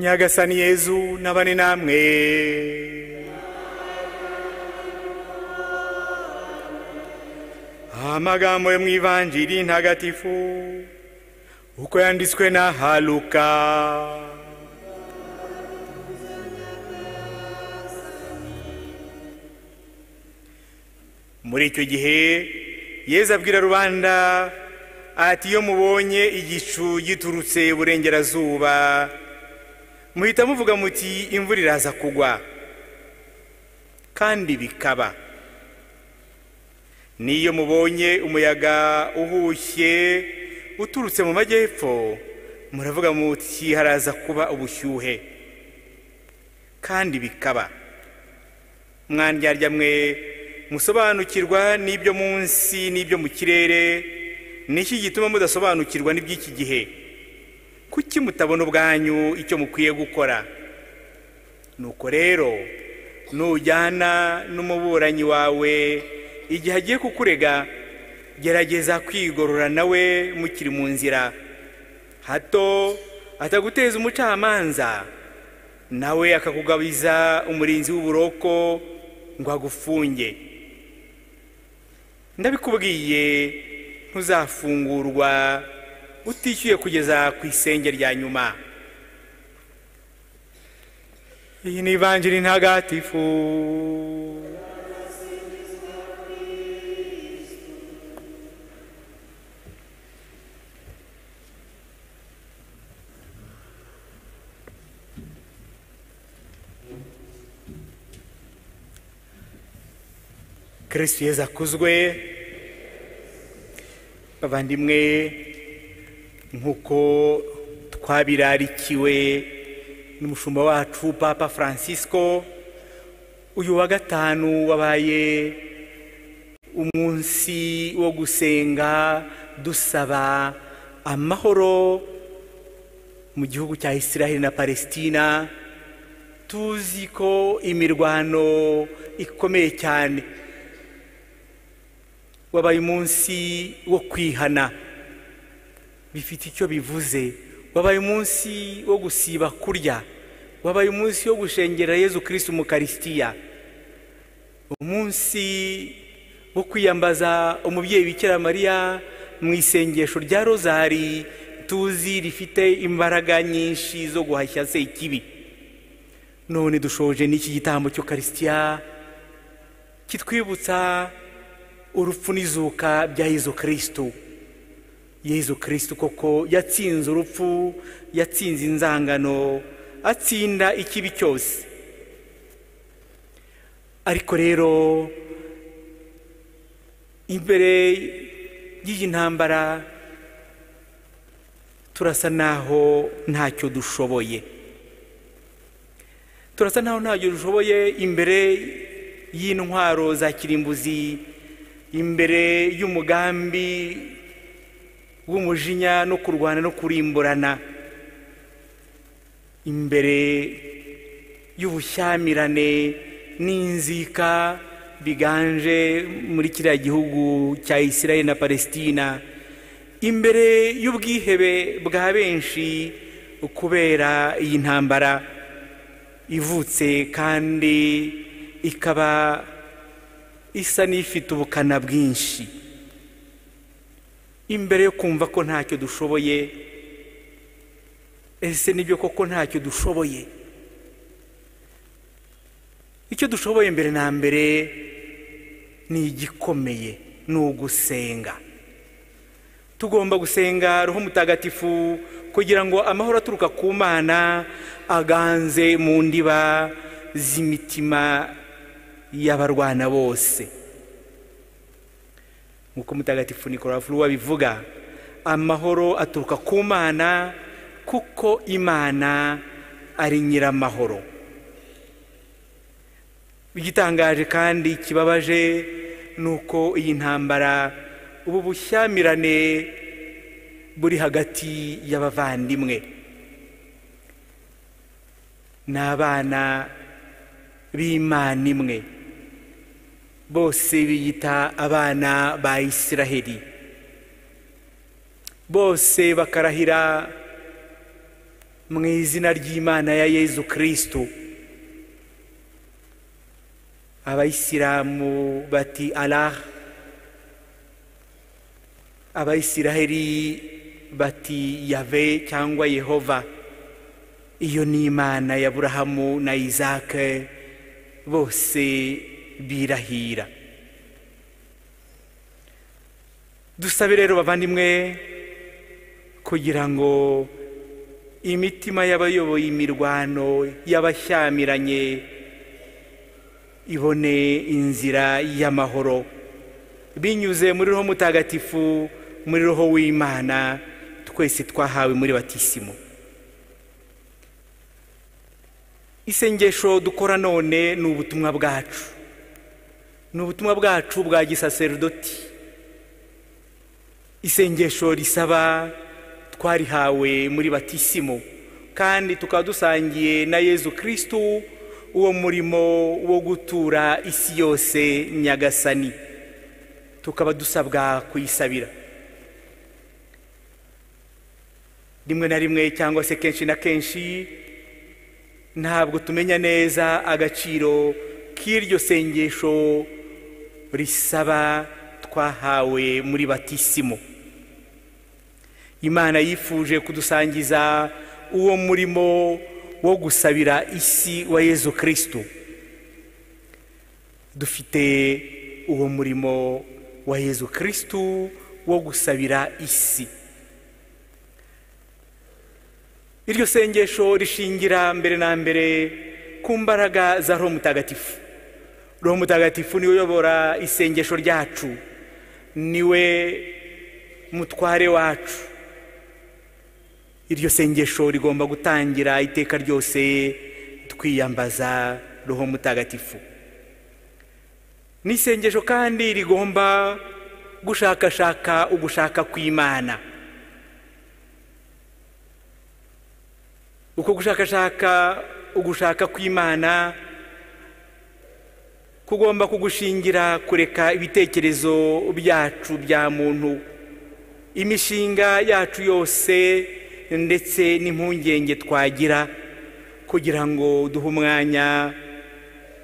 nyagasani yezu n'abane namwe amagambo yo mu ivanjiri ntagatifu uko yanditswe na haluka muri icyo gihe yezu abwira rubanda ati iyo mubonye igicu giturutse iburengerazuba muhita muvuga muti imvura iraza kugwa kandi bikaba n'iyo mubonye umuyaga uhushye uturutse mu majyepfo muravuga muti haraza kuba ubushyuhe kandi bikaba mwandyarya mwe musobanukirwa n'ibyo munsi n'ibyo mu kirere niki gituma mudasobanukirwa n'iby'iki gihe kuki mutabona ubwanyu icyo mukwiye gukora nuko rero nujyana n'umuburanyi wawe igihe agiye kukurega gerageza kwigorora nawe mukiri mu nzira hato ataguteza umucamanza nawe akakugabiza umurinzi w'uburoko ngo agufunge ndabikubwiye ntuzafungurwa utishyuye kugeza ku isenge rya nyuma iyi ni ivanjiri ntagatifu kirisitu yeza akuzwe bavandimwe nk'uko twabirarikiwe n'umushumba wacu papa francisco uyu wa gatanu wabaye umunsi wo gusenga dusaba amahoro mu gihugu cya israheli na palesitina tuzi ko imirwano ikomeye cyane wabaye umunsi wo kwihana bifite icyo bivuze wabaye umunsi wo gusiba kurya wabaye umunsi wo gushengera yezu kirisitu mukarisitiya umunsi wo kwiyambaza umubyeyi bikira mariya mu isengesho rya rozari tuzi rifite imbaraga nyinshi zo guhashya se ikibi none dushoje n'iki gitambo cyo karisitiya kitwibutsa urupfu n'izuka bya yezu kirisitu yezu kirisitu koko yatsinze urupfu yatsinze inzangano atsinda ikibi cyose ariko rero imbere y'iyi ntambara turasa naho ntacyo dushoboye turasa naho ntacyo dushoboye imbere y'intwaro za kirimbuzi imbere y'umugambi w'umujinya no kurwana no kurimburana imbere y'ubushyamirane n'inzika biganje muri kiriya gihugu cya israel na palesitina imbere y'ubwihebe bwa benshi kubera iyi ntambara ivutse kandi ikaba isa n'ifite ubukana bwinshi imbere yo kumva ko ntacyo dushoboye ese nibyo koko ntacyo dushoboye icyo dushoboye mbere na mbere ni igikomeye ni ugusenga tugomba gusenga roho mutagatifu kugira ngo amahoro aturuka ku mana aganze mu ndiba z'imitima y'abarwana bose nk'uko mutagatifu nikora furu wabivuga amahoro aturuka ku mana kuko imana ari nyiramahoro igitangaje kandi kibabaje ni uko iyi ntambara ubu bushyamirane buri hagati y'abavandimwe n'abana b'imana imwe bose biyita abana ba israheli bose bakarahira mu izina ry'imana ya yezu kirisitu abayisilamu bati araha abayisiraheli bati yave cyangwa yehova iyo ni imana ya burahamu na izake bose birahira dusabe rero bavandimwe kugira ngo imitima y'abayoboye imirwano y'abashyamiranye ibone inzira y'amahoro binyuze muri roho mutagatifu muri roho w'imana twese twahawe muri batisimo isengesho dukora none ni ubutumwa bwacu ni ubutumwa bwacu bwa gisaserodoti isengesho risaba twarihawe muri batisimo kandi tukaba dusangiye na yezu kirisitu uwo murimo wo gutura isi yose nyagasani tukaba dusabwa kuyisabira rimwe na rimwe cyangwa se kenshi na kenshi ntabwo tumenya neza agaciro k'iryo sengesho risaba twahawe muri batisimo imana yifuje kudusangiza uwo murimo wo gusabira isi wa yezu kirisitu dufite uwo murimo wa yezu kirisitu wo gusabira isi iryo sengesho rishingira mbere na mbere ku mbaraga za roho mutagatifu roho mutagatifu niwe uyobora isengesho ryacu niwe mutware wacu iryo sengesho rigomba gutangira iteka ryose twiyambaza roho mutagatifu ni isengesho kandi rigomba gushakashaka ugushaka kw'imana uko gushakashaka ugushaka kw'imana kugomba kugushingira kureka ibitekerezo byacu bya muntu imishinga yacu yose ndetse n'impungenge twagira kugira ngo duhe umwanya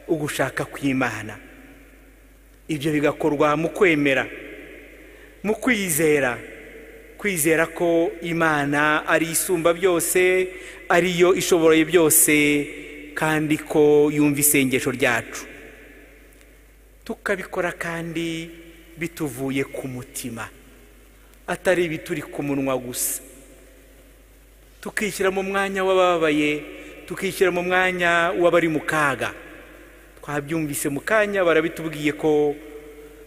ugushaka kw'imana ibyo bigakorwa mu kwemera mu kwizera kwizera ko imana ari isumba byose ariyo ishoboroye byose kandi ko yumva isengesho ryacu tukabikora kandi bituvuye ku mutima atari ibituri ku munwa gusa tukishyira mu mwanya w'abababaye tukishyira mu mwanya w'abari mu kaga twabyumvise mu kanya barabitubwiye ko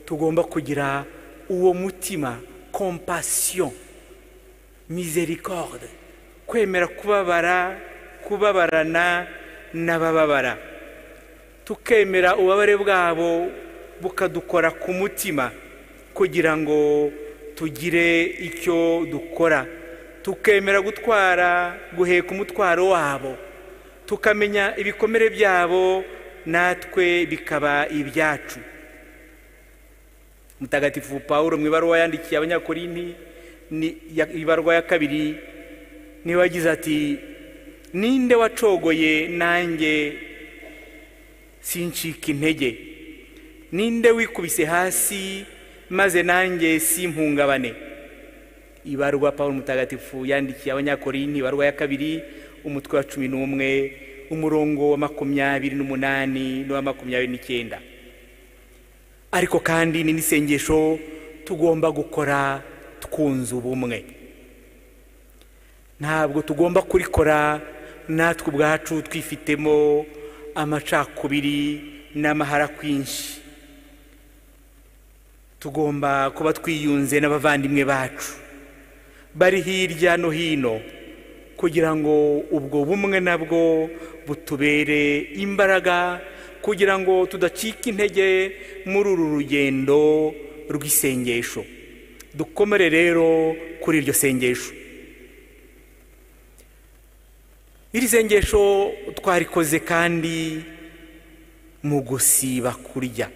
tugomba kugira uwo mutima kompasiyo mizericorde kwemera kubabara kubabarana n'abababara tukemera ububabare bwabo bukadukora ku mutima kugira ngo tugire icyo dukora tukemera gutwara guheka umutwaro wabo tukamenya ibikomere byabo natwe bikaba ibyacu mutagatifu paul mu ibaruwa yandikiye abanyakorinti ibarwa ya kabiri niba agize ati ninde wacogoye nanjye sincika intege ninde wikubise hasi maze nanjye simpungabane ibarwa paul mutagatifu yandikiye abanyakorinti ibarwa ya kabiri umutwe wa cumi n'umwe umurongo wa makumyabiri n'umunani n'uwa makumyabiri n'icyenda ariko kandi ni n'isengesho tugomba gukora twunze ubumwe ntabwo tugomba kurikora natwe ubwacu twifitemo amacakubiri n'amahara kwinshi tugomba kuba twiyunze n'abavandimwe bacu bari hirya no hino kugira ngo ubwo bumwe nabwo butubere imbaraga kugira ngo tudacika intege muri uru rugendo rw'isengesho dukomere rero kuri iryo sengesho iri sengesho twarikoze kandi mu gusiba kurya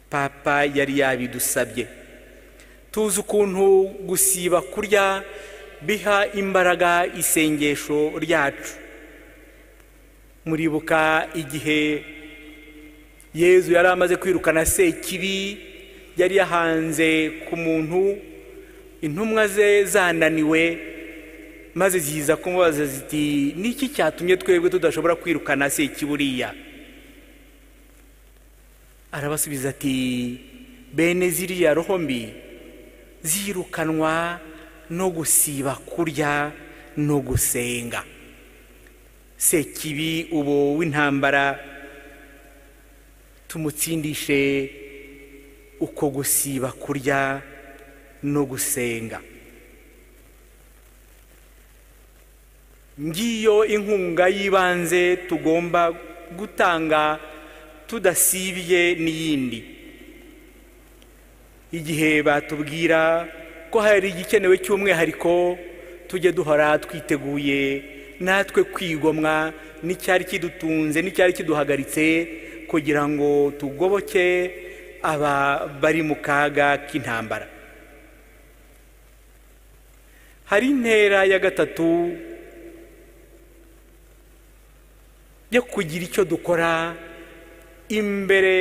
papa yari yabidusabye tuzi ukuntu gusiba kurya biha imbaraga isengesho ryacu muribuka igihe yezu yari amaze kwirukana sekibi yari yahanze ku muntu intumwa ze zananiwe maze ziza kumubaza ziti niki cyatumye twebwe tudashobora kwirukana sekiburiya arabasubiza ati bene ziriya roho mbi zirukanwa no gusiba kurya no gusenga sekibi ubu w'intambara tumutsindishe uko gusiba kurya no gusenga ngiyo inkunga y'ibanze tugomba gutanga tudasibye n'iyindi igihe batubwira ko hari igikenewe cy'umwihariko tujye duhora twiteguye natwe kwigomwa n'icyari kidutunze n'icyari kiduhagaritse kugira ngo tugoboke aba bari mu kaga k'intambara hari intera ya gatatu yo kugira icyo dukora imbere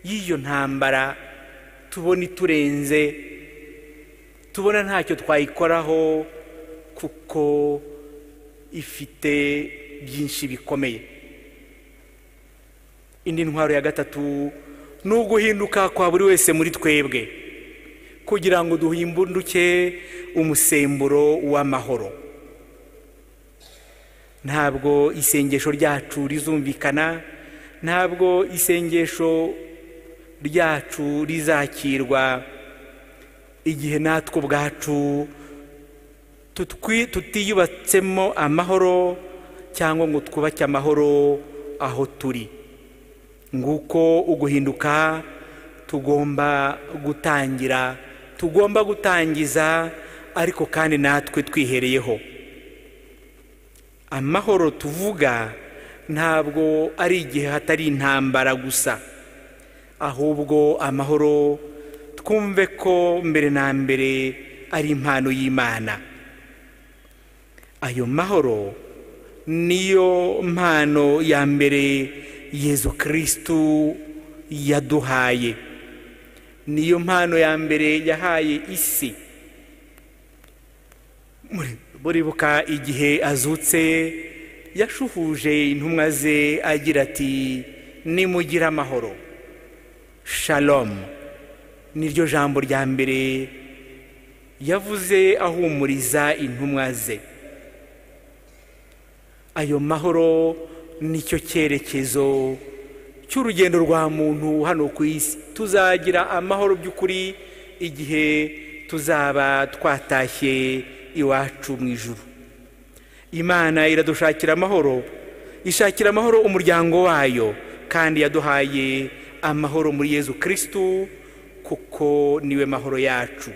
y'iyo ntambara tubona iturenze tubona ntacyo twayikoraho kuko ifite byinshi bikomeye indi ntwaro ya gatatu ni uguhinduka kwa buri wese muri twebwe kugira ngo duhimbuke umusemburo w'amahoro ntabwo isengesho ryacu rizumvikana ntabwo isengesho ryacu rizakirwa igihe natwe ubwacu tutiyubatsemo amahoro cyangwa ngo twubake amahoro aho turi nguko uguhinduka tugomba gutangira tugomba gutangiza ariko kandi natwe twihereyeho amahoro tuvuga ntabwo ari igihe hatari intambara gusa ahubwo amahoro twumve ko mbere na mbere ari impano y'imana ayo mahoro niyo mpano ya mbere yezu kirisitu yaduhaye niyo mpano ya mbere yahaye isi buribuka igihe azutse yashuhuje intumwa ze agira ati nimugire amahoro shalomu niryo jambo rya mbere yavuze ahumuriza intumwa ze ayo mahoro nicyo cyerekezo cy'urugendo rwa muntu hano ku isi tuzagira amahoro by'ukuri igihe tuzaba twatashye iwacu mu ijuru imana iradushakira amahoro ishakira amahoro umuryango wayo kandi yaduhaye amahoro muri yezu kirisitu kuko niwe mahoro yacu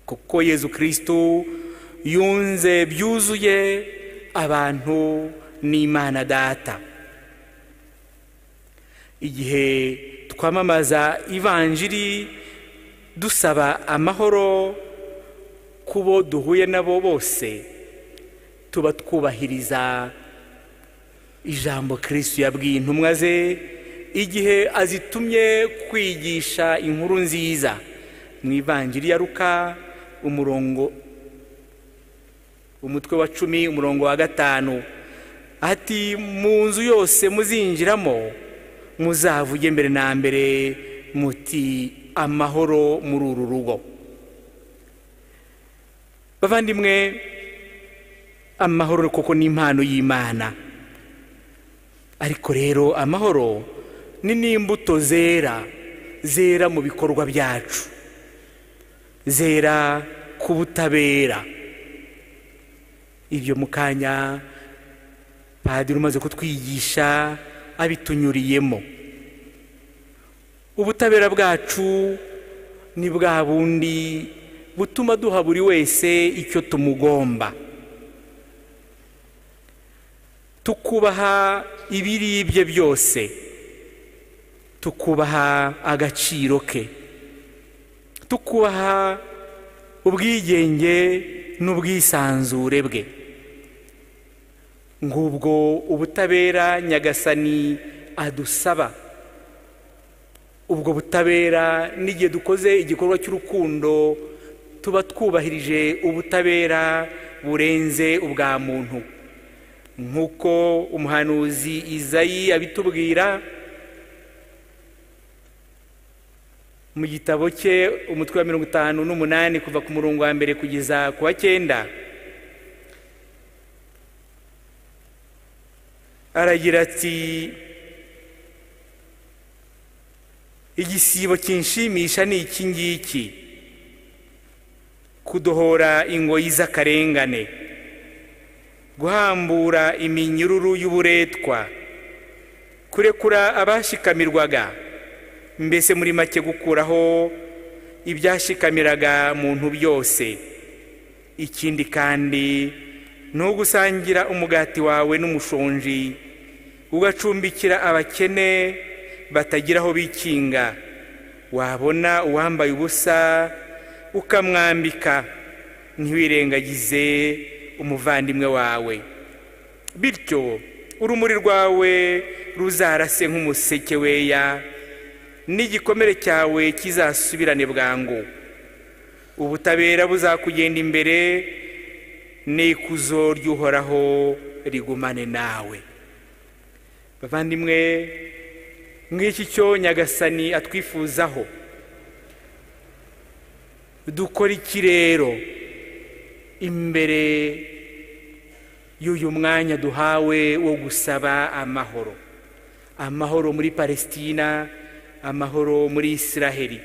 kuko yezu kirisitu yunze byuzuye abantu n'imana data igihe twamamaza ivanjiri dusaba amahoro kubo duhuye nabo bose tuba twubahiriza ijambo kirisitu yabwiye intumwa ze igihe azitumye kwigisha inkuru nziza mu ivanjiri ya ruka umurongo umutwe wa cumi umurongo wa gatanu ati mu nzu yose muzinjiramo muzavuge mbere na mbere muti amahoro muri uru rugo bavandimwe amahoro koko ni impano y'imana ariko rero amahoro ni n'imbuto zera zera mu bikorwa byacu zera ku butabera ibyo mu kanya padiri umaze kutwigisha abitunyuriyemo ubutabera bwacu ni bwa bundi butuma duha buri wese icyo tumugomba tukubaha ibiribye byose tukubaha agaciro ke tukubaha ubwigenge n'ubwisanzure bwe ngubwo ubutabera nyagasani adusaba ubwo butabera n'igihe dukoze igikorwa cy'urukundo tuba twubahirije ubutabera burenze ubwa muntu nk'uko umuhanuzi izayi abitubwira mu gitabo cye umutwe wa mirongo itanu n'umunani kuva ku murongo wa mbere kugeza ku wa cyenda aragira ati igisibo kinshimisha ni iki ngiki kudohora ingoyi z'akarengane guhambura iminyururu y'uburetwa kurekura abashikamirwaga mbese muri make gukuraho ibyashikamiraga muntu byose ikindi kandi ni ugusangira umugati wawe n'umushonji ugacumbikira abakene batagira aho bikinga wabona uwambaye ubusa ukamwambika ntiwirengagize umuvandimwe wawe bityo urumuri rwawe ruzarase nk'umuseke weya n'igikomere cyawe kizasubirane bwangu ubutabera buzakugenda imbere n'ikuzo ry'uhoraho rigumane nawe bavandimwe nk'iki cyo nyagasani atwifuzaho dukora iki rero imbere y'uyu mwanya duhawe wo gusaba amahoro amahoro muri palesitina amahoro muri isiraheli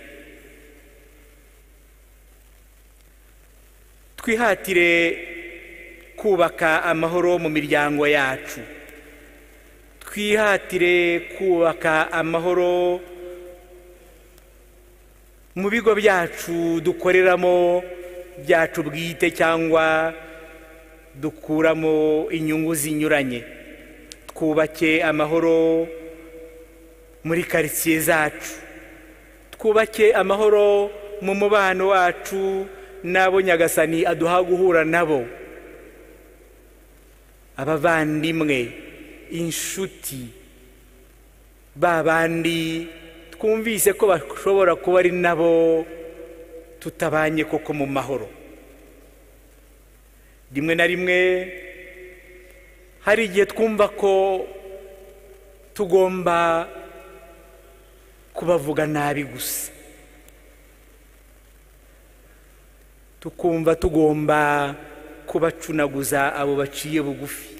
twihatire kubaka amahoro mu miryango yacu twihatire kubaka amahoro mu bigo byacu dukoreramo byacu bwite cyangwa dukuramo inyungu zinyuranye twubake amahoro muri karitsiye zacu twubake amahoro mu mubano wacu n'abo nyagasani aduha guhura nabo abavandimwe inshuti ba bandi twumvise ko bashobora kuba ari nabo tutabanye koko mu mahoro rimwe na rimwe hari igihe twumva ko tugomba kubavuga nabi gusa tukumva tugomba kubacunaguza abo baciye bugufi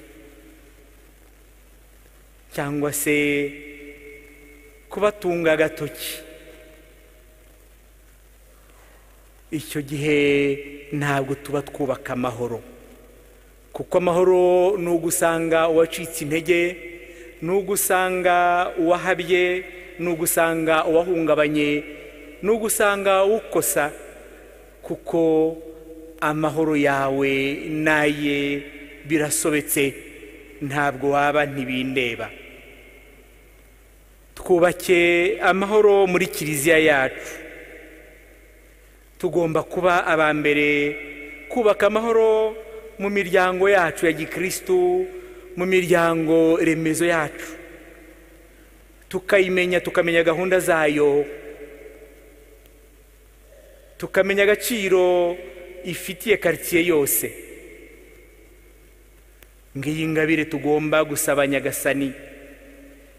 cyangwa se kubatunga agatoki icyo gihe ntabwo tuba twubaka amahoro kuko amahoro ni ugusanga uwacitse intege ni ugusanga uwahabye ni ugusanga uwahungabanye ni ugusanga ukosa kuko amahoro yawe n'aye birasobetse ntabwo waba ntibindeba twubake amahoro muri kiliziya yacu tugomba kuba aba mbere kubaka amahoro mu miryango yacu ya gikirisitu mu miryango remezo yacu tukayimenya tukamenya gahunda zayo tukamenya agaciro ifitiye karitsiye yose ngiyi ngabire tugomba gusaba nyagasani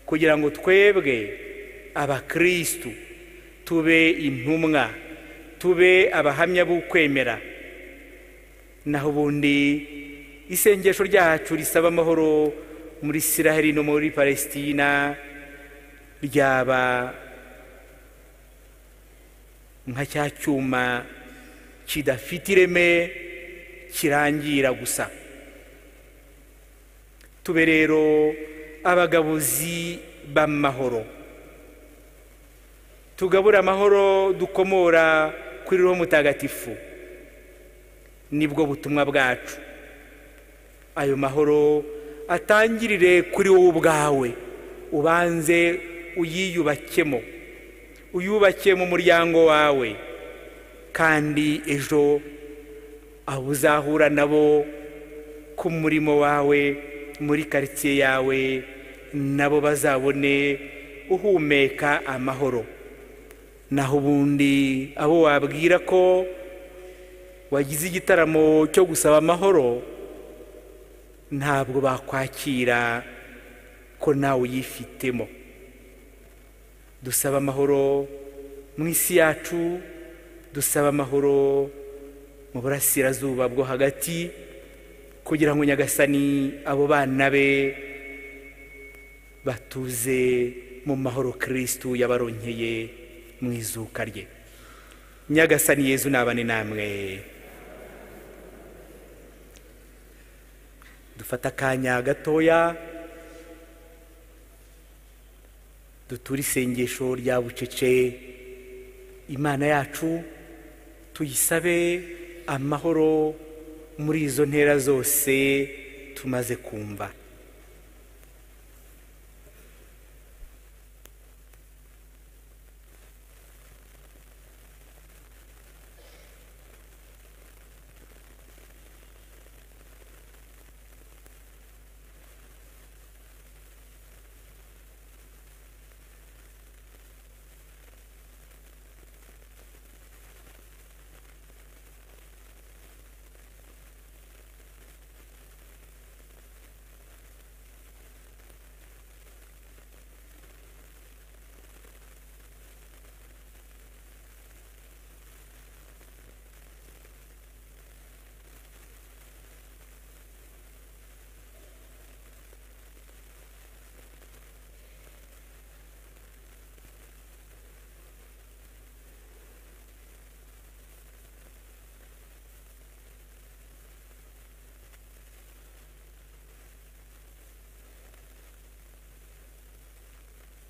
kugira ngo twebwe abakirisitu tube intumwa tube abahamya b'ukwemera naho ubundi isengesho ryacu risaba amahoro muri isiraheli no muri palesitina ryaba nka cya cyuma kidafite ireme kirangira gusa tube rero abagabuzi b'amahoro tugabura amahoro dukomora kuri roho mutagatifu nibwo butumwa bwacu ayo mahoro atangirire kuri wowe ubwawe ubanze uyiyubakemo uyubake mu muryango wawe kandi ejo abo uzahura nabo ku murimo wawe muri karitsiye yawe nabo bazabone uhumeka amahoro naho ubundi abo wabwira ko wagize igitaramo cyo gusaba amahoro ntabwo bakwakira ko nawe uyifitemo dusaba amahoro mu isi yacu dusaba amahoro mu burasirazuba bwo hagati kugira ngo nyagasani abo bana be batuze mu mahoro kirisitu yabaronkeye mu izuka rye nyagasani yezu nabane namwe dufata akanya gatoya dutura isengesho rya bucece imana yacu tuyisabe amahoro muri izo ntera zose tumaze kumva